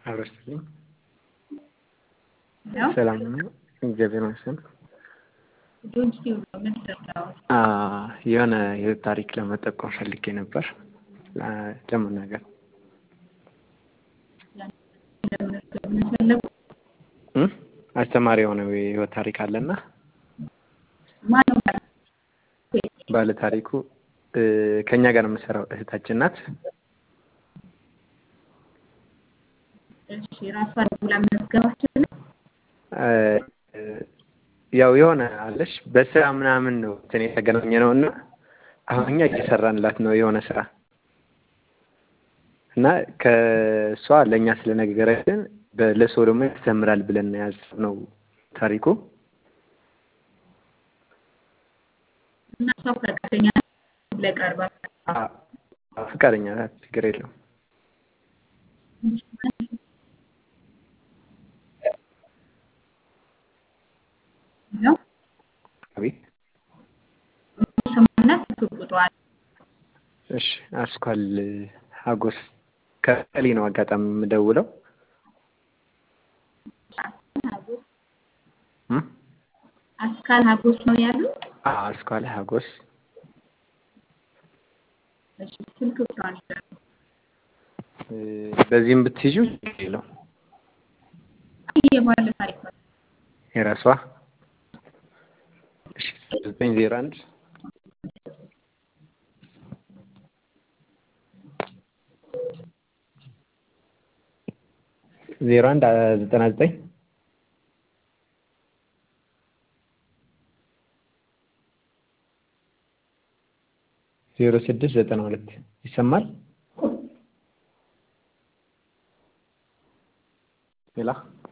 አብረስትልኝ ነው ሰላም ነው። እግዚአብሔር ይመስገን። ዶንኪው ምን ሰራው? አ የሆነ የህይወት ታሪክ ለመጠቆም ፈልጌ ነበር ለ- ለመናገር ፈለጉ እም? አስተማሪ የሆነ የህይወት ታሪክ አለና ማነው ማለት ባለ ታሪኩ እ፣ ከእኛ ጋር የምሰራው እህታችን ናት። እሺ ራሷን ብላ መዝገባችን እ፣ ያው የሆነ አለሽ በስራ ምናምን ነው እንትን የተገናኘ ነው እና አሁን እኛ እየሰራንላት ነው የሆነ ስራ እና ከእሷ ለእኛ ስለነገረችን ለሰው ደግሞ ያስተምራል ብለን ነው ያሰብነው ታሪኩ። እና እሷ ፈቃደኛ ለቀርባ አ- አ- ፍቃደኛ ናት፣ ችግር የለውም። ነው አቤት ስሙና ስልክ ቁጥሯል እሺ፣ አስኳል ሀጎስ ከቀሌ ነው አጋጣሚ የምደውለው። እም? አስካል ሀጎስ ነው ያሉ አዎ፣ አስኳል ሀጎስ እሺ ስልክ ቁጥሯን ይላሉ እ፣ በዚህም ብትይዙ ችግር የለውም። የባለ ታሪክ ነው የራሷ እሺ፣ ዘጠኝ ዜሮ አንድ ዜሮ አንድ ዘጠና ዘጠኝ ዜሮ ስድስት ዘጠና ሁለት ይሰማል? ሌላ